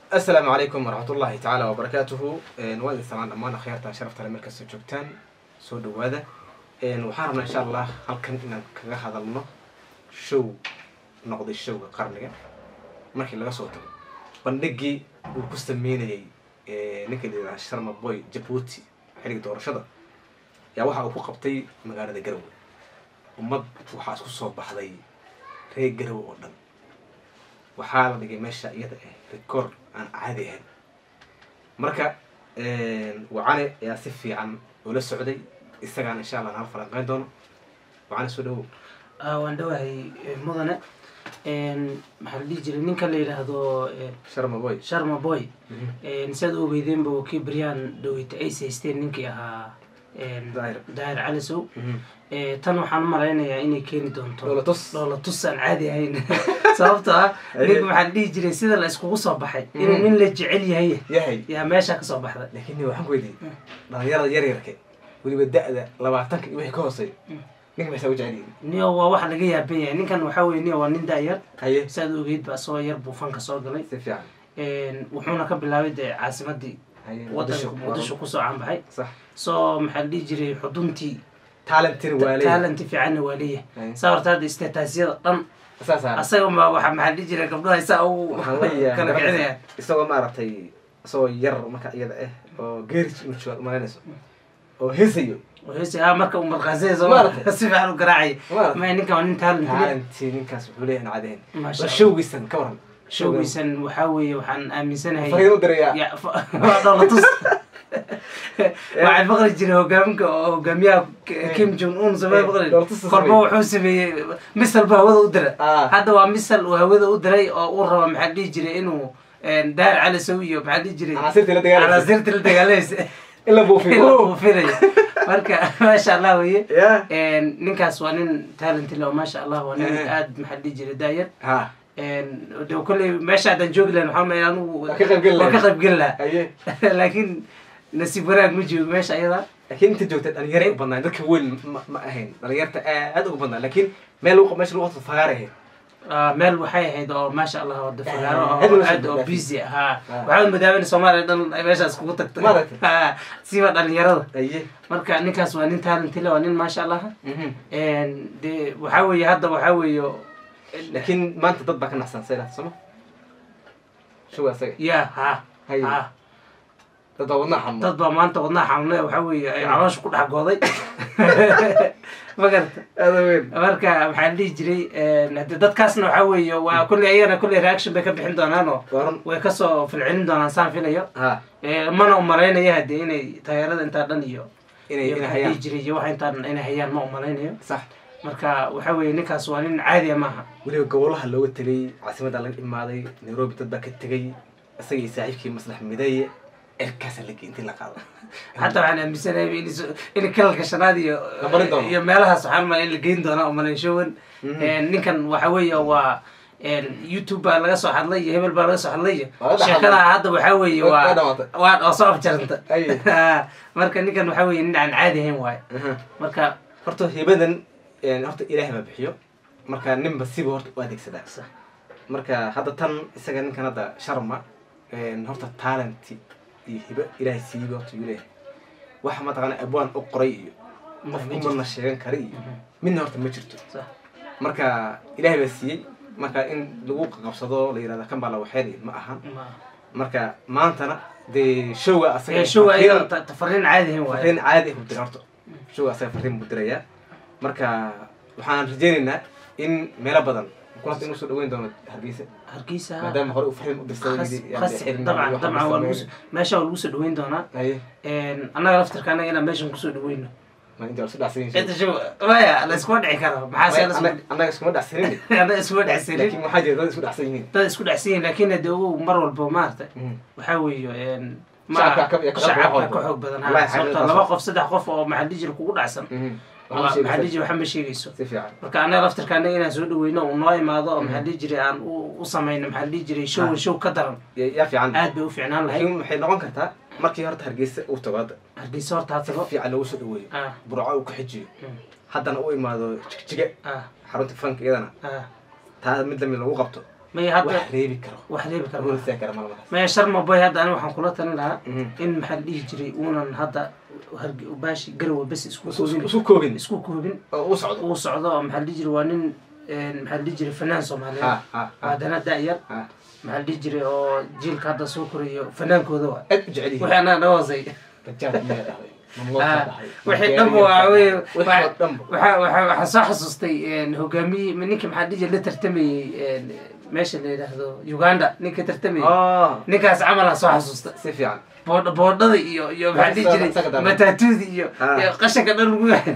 asalaamu calaykum waraxmat ullahi tacaala wabarakaatuhu waa idin salaan dhammaan akhyaarta sharafta le markastoo joogtaan soo dhawaada waxaan rabnaa insha allah halkan inaan kaga hadalno show noqday showga qarniga markii laga soo tago bandhigii uu ku sameynayay ninka la yidhaha sharma boy jabuuti xilliga doorashada yaa waxa uu ku qabtay magaalada garowe ummad waxaa isku soo baxday reer garowe oo dhan waxaa la dhigay meesha iyada ah record aan caadi ahayn marka wacane ayaa si fiican ula socday isagaana insha allah nala falanqeyn doono wacane soo dhawow waan dhawahay mudane maxaa la dhihi jiray ninka la yidhaahdo sharma boy sharma boy siaad u ogeydeenba kii baryaan dhaweyta ay haysteen ninkii ahaa daahir daahir calisow tan waxaan u malaynayaa inay keeni doonto Dhoola tus. dhoola tus aan caadi ahayn sababtoo ah ninka maxaa la dhihi jiray sida la iskugu soo baxay inuu nin la jecel yahay yahay yaa meesha kasoo baxday laakiin ni waxaan ku weydiiyey dhalinyarada yaryarka weliba da-da labaatanka iyo wixii ka hooseeya ninka maxaa u jecel yihiin niyo waa waxa laga yaaban yahay ninkan waxaa weye niyo waa nin da-yar haye siaad ogeyd ba asagoo yar buu fanka soo galay si fiican wuxuuna ka bilaabay dee caasimadii haye wadanka muqdisho kusoo caanbaxay sax soo maxaa la dhihi jiray xuduntii talentin waa leeyahay talenti fiicanna waa leeyahay Haye. saa horta hadda isteetaasyada dhan saas aa asaga ma waxa maxaa la dhihi jiray gabdhaha saa u waxaan leeyahay kala marka- kicinaya isagoo maaragtay isagoo yar marka iyada ah oo geeris inu joogaad umalaynayso oo heesayo heese ha marka uu marqaasayso Maaragtay. si fiican u garaacay Maaragtay. ma ninkan waa nin talent leh talentii ninkaas wuxuu leeyahay aan caadi ahayn Masha waa Allah. showgiisan ka waran showgiisan waxaa weeye waxaan aaminsanahay fariin u dirayaa Ya, fa- waa dholatus waxaan maqli jiray hogaaminka oo hogaamiyaha K- kim jong un samee maqli Dholatus uu korba sameeyey. wuxuu sameeyey misal buu hawada u diray Ah. hadda waa misal uu hawada u diray oo uu raba maxaa dhihi jiray inuu daar cali sow iyo maxaa dhihi jiray Canaasirtii la dagaalaysa. canaasirtii la dagaalaysa in la buufiyo inuu filayo marka maasha allah weye ya ninkaas waa nin talent leh oo maasha allah waa nin Eh. aad maxaa dhihi jiray daayar ha de kolley meesha haddaan joogi lahayn waxaa maay anigu Waa ka qaybgeli waa ka lahayd. qaybgeli lahaa haye laakiin nasiib wanaag ma joogo meesha ayada laakiin inta joogta dhalinyaro u badnaa dadka weyn ma ma ahayn dhalinyarta aad ugu badnaa laakiin meel lagu meesha lagu qabto fagaar ahayd Ah, meel waxay ahayd oo maasha allah wada fagaaro Ah, oo hadda aad oo loo busy ahaa Ah. waxaa madaama in soomaaliya dhan ay meeshaas kugu tagtay Maaragtay. Ah, siba dhalinyarada haye marka ninkaas waa nin talent leh waa nin maasha allah Mhm. de waxaa weeye hadda waxaa weeye laakiin maanta dad baa ka naxsan saylaha sooma showa asaga ya ha Haye. ha dad baa wadnaa xanuun dad baa maanta wadnaha xanuunay waxaa weeye ay caloosha ku dhex gooday ma garata aada weyn marka maxaa la dhihi jiray hade dadkaasna waxaa weeye waa kulley ayagana kulley reaction bay ka bixin doonaan oo waa run way kasoo filcelin doonaan saan filayo ha Eh, mana umalaynaya hade inay taageerada intaa dhan iyo inay iyo inay maxaa la dhihi hayaan jiray iyo waxa intaa dhan inay hayaan ma umalaynayo sax marka waxaa weeye ninkaas waa nin caadiya maaha weliba gobolaha looga tegay caasimadda laga imaaday nairobi dad baa ka tegay isaga iyo saaxiibkii maslax mideeye erkaasa la intii la qaado xataa waxaan aaminsanahay in is- in kalalka shanaad iyo La barin doono. iyo meelahaas waxaan umaleyn in la geyn doona umaleyn showan Mhm. ninkan waxa weeye waa youtube baa laga soo hadlay iyo hebel baa laga soo hadlay iyo Waa la dhex sheekada hadlay. hadda waxaa weeye Waa- waa waa dhamaatay. waa oo soo afjaranta Aye. marka ninkan waxaa weeye nin aan caadi ahayn waaye Aha. marka horta hibadan een, horta ilaahay baa bixiyo marka ninba siba horta u adeegsadaa marka hadda tan isaga ninkan hadda sharma een, horta talenti iyo hiba ilaahay siiba horta yuu leeyahay waxa mataqaana abwaan u qoray iyo Ma- qof ma kumana sheegan kara iyo midna horta ma jirto sax. marka ilaahay baa siiyey marka in lagu qabsado la yirahda kan baa la waxeynay ma ahan Ma- marka maantana dee showga asaga Eh, show fariin- ayada ta- ta- fariin caadi ahayn waaye fariin caadi ah u dira horta showga asaga fariin buu dirayaa marka waxaan rajaynaynaa in meelo badan kulanta inuu soo dhaweyn doono hargeysa hargeysa maadaama hore uu fariin u dirsaday khas yidhi, yani khas xirin dabcan iyo waxaan dabcan waa lagu sameyn. meesha waa lagu soo dhaweyn doonaa haye annaga laftirka annaga inaan meeshan kusoo dhaweyno ma inta waa isu dhacsan yihiin inta show maya la iskuma dhici karo maxaa se Annaga- annaga iskuma dhacsanin annaga iskuma dhexsanin laakiin waxaa jira dad isku dhacsan yihiin dad isku dhexsan yihin laakiin hade ogow mar walba maarata Mhm. waxaa weeye ma Shacabka ka- ka- ka shacabka xoog ka xoog badan Wallahi ha sababto xaqiiqadaas laba waa. qof saddex qof oo maxaa dhihi jira kugu dhacsan Mhm. waa- Waxaa maxaa dhihi sheegaysaa. jira waxa ma sheegayso si fiican marka annaga laftirka annaga inaan soo dhaweyno uu noo imaado oo maxaa dhihi jiray aan u u samayno maxaa dhihi jiray show Ah. show ka daran Ya- yaa fiican aad bay u fiicnaan lahayd laakiin waxay noqon kartaa markii horta hargeysa uu tago hadda hargeysa horta ha si tago fiican loogu soo dhaweeyo ah burco uu ku xijiyo mm, haddana u imaado jigjiga ah xarunta fanka iyadana ah taa mid lamid lagu qabto maya hadda wax reebi karo wax reebi kara Lagu malaha. istaagi karo malamaas maya sharma boy hadda ani waxaan kula talin lahaa Mhm. in maxaa la dhihi jiray uunan hadda harge- baashi garowe bes isku Isu- koobin isu koobin isku koobin oo u socdo uu socdo oo maxaa la dhihi jiray waa nin een, maxaa la dhihi jiray fanaan soomaaliyeed ha ha ha haddana da-yar ha maxaa la dhihi jiray oo jiilka hadda soo korayo fanaankooda waa aad u jecel yihiin wixii anaa dhahoosay rajaad miyaa dhahay mamnuuc Ah, dhahay wixii dhanba waa wey wixii oo dhanba waxaa waxaa waxaa soo xasuustay een, hogaamiyey ninkii maxaa la dhihi jiray la tartamayey een, meesha la yidhaahdo uganda ninka tartamayey ah ninkaas camalaa soo xasuusta si fiican boodh boodhada iyo iyo maxaa la dhihi jiray Isaga daran. mataatuudi iyo Ah. iyo qashanka dhan lagu yahay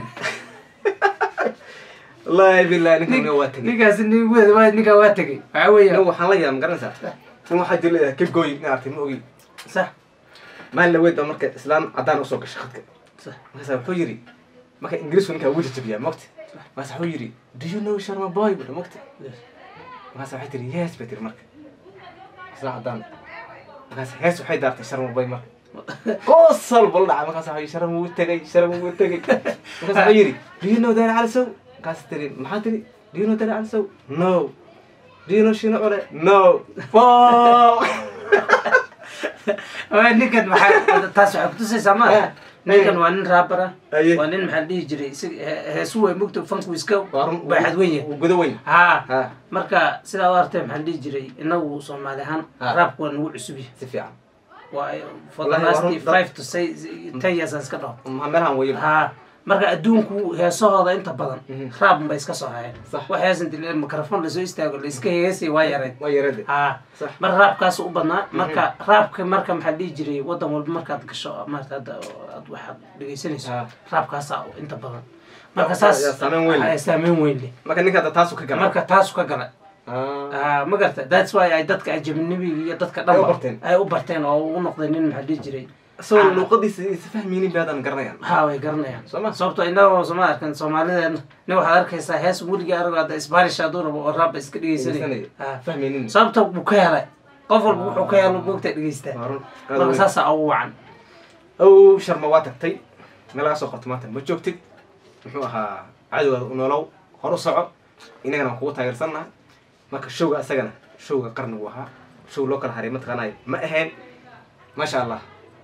wallaahi billahi ninkan waa tegey ninkaas nin weed waa ninkaa waa tegey waxaa weeya nin waxaan la yaaba magaranaysaa nin waxaa jira leedahay ka gooy in artay ma ogi sax maalin laweyd baa marka islaan caddaan usoo gashay khadka sax markaasa wuxuu yidhi marka ingiriisku ninkaa wuu jajabiyaa mogta markaasa wuxuu yidhi do you know sharma boy buda mogta markaasa waxay tiri yes bay tiri marka islaan caddaan markaas hees waxay daartay sharma boy marka qosol bal dhaca markaas waxaa yidhi sharma wuu tegay sharma wuu tegay markaas wuxuu yidhi do you know dani calisow markaas tiri maxaa tiri do you know dani calisow no do you know shino cole no fuck Waa ninkan maxaa taas waxay kutusaysaa ma Eh, ninkan waa nin raabar ah Aye. waa nin maxaa la dhihi jiray isaga he- heesu way mugta fanku iska Waa run- baaxad weyn yahay wuu gudo weyn ha ha marka sidaa u artay maxaa la dhihi jiray inagu soomaali ahaan Ah. raabku waa nagu cusub yahay si fiican waa for the Wallahi, waa last run- five to say ten years aan iska dhaho maxaa meelahan weeye ha marka adduunku heesahooda inta badan Mhm. raab bay iska soo hayeen Sax. wax heesan dile mikrofon lasoo istaago la iska heesay waa yareed waa yarade ha sax marka raabkaas u badnaa marka raabka marka maxaa la dhihi jiray wadan walba markaad gasho maarata hadda aad waxaad dhegeysanayso Ah. raabkaasaa inta badan marka Ya- saas ya saameyn weyn leh. Ah, saameyn weyn leh marka ninka hadda taasu ka gala marka taasu ka gala Ah, Ah, ma garta that's why ay dadka ajabinibiga iyo dadka Ay u dhanba barteen. ay u barteen oo u noqday nin maxaa la dhihi jiray isagoo luuqadiisa isa fahmaynin bay hadan garanayaan ha way garanayaan Soo ma? sababto inagoo soma arkan soomaalideena nin waxaad arkaysaa hees weliga aragoo hadda spanish hadduu rabo oo raabba iska dhegeysanay Dhegeysanaya. Ah. fahmaynin sababta buu ka helay qof walba wuxuu ka helo moogta dhegeystaa waa run aad marka weyn. saasaa ugu wacan ow sharma waa tagtay meel laga soo qorto maanta ma joogtid muxuu ahaa cadowgaada u nolow hor u soco inagana waan kugu taageersannaha marka showga isagana showga qarnigu ahaa show loo kala haray mataqaanay ma ahayn maasha allah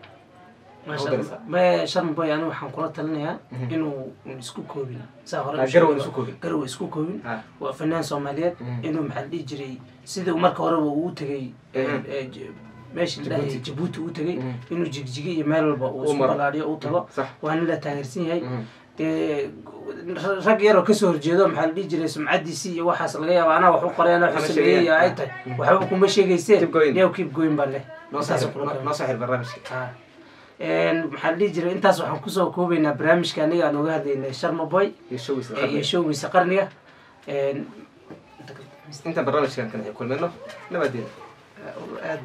Masha How Allah. me sharma boy aniga waxaan kula talinayaa inuu un isku koobin saa hore Ah, u garow sheegay. isku koobin. garow isku koobin Ah. waa fanaan soomaaliyeed Mhm. inuu maxaa la dhihi jiray sidii uu marka horeba uu tegay Mhm. eh, j- meesha la dhahay Djibouti. jabuuti uu tegay Mhm. inuu jigjigi iyo meel walba uu Uu isku maro. balaadhiyo uu tago sax waa nin la taageersan yahay Mhm. dee rag yaroo kasoo horjeedo maxaa la dhihi jiray sumcadiisii iyo waxaas laga yaaba anaa wax u qoreen wax u Waxba sameeyey iyo ay sheegayaan. tahay waxba kuma sheegayseen Keep going. yow keep going baa leh noo soo Intaas xir oo kula noo soo xir barnaamijka Ah. Een, maxaa la dhihi jiray intaas waxaan kusoo koobaynaa barnaamijka aniga aan uga hadlaynay sharma boy iyo showgiisa ee, iyo showgiisa qarniga Een, inta barnaamijkan kan kulmayno nabadeena aad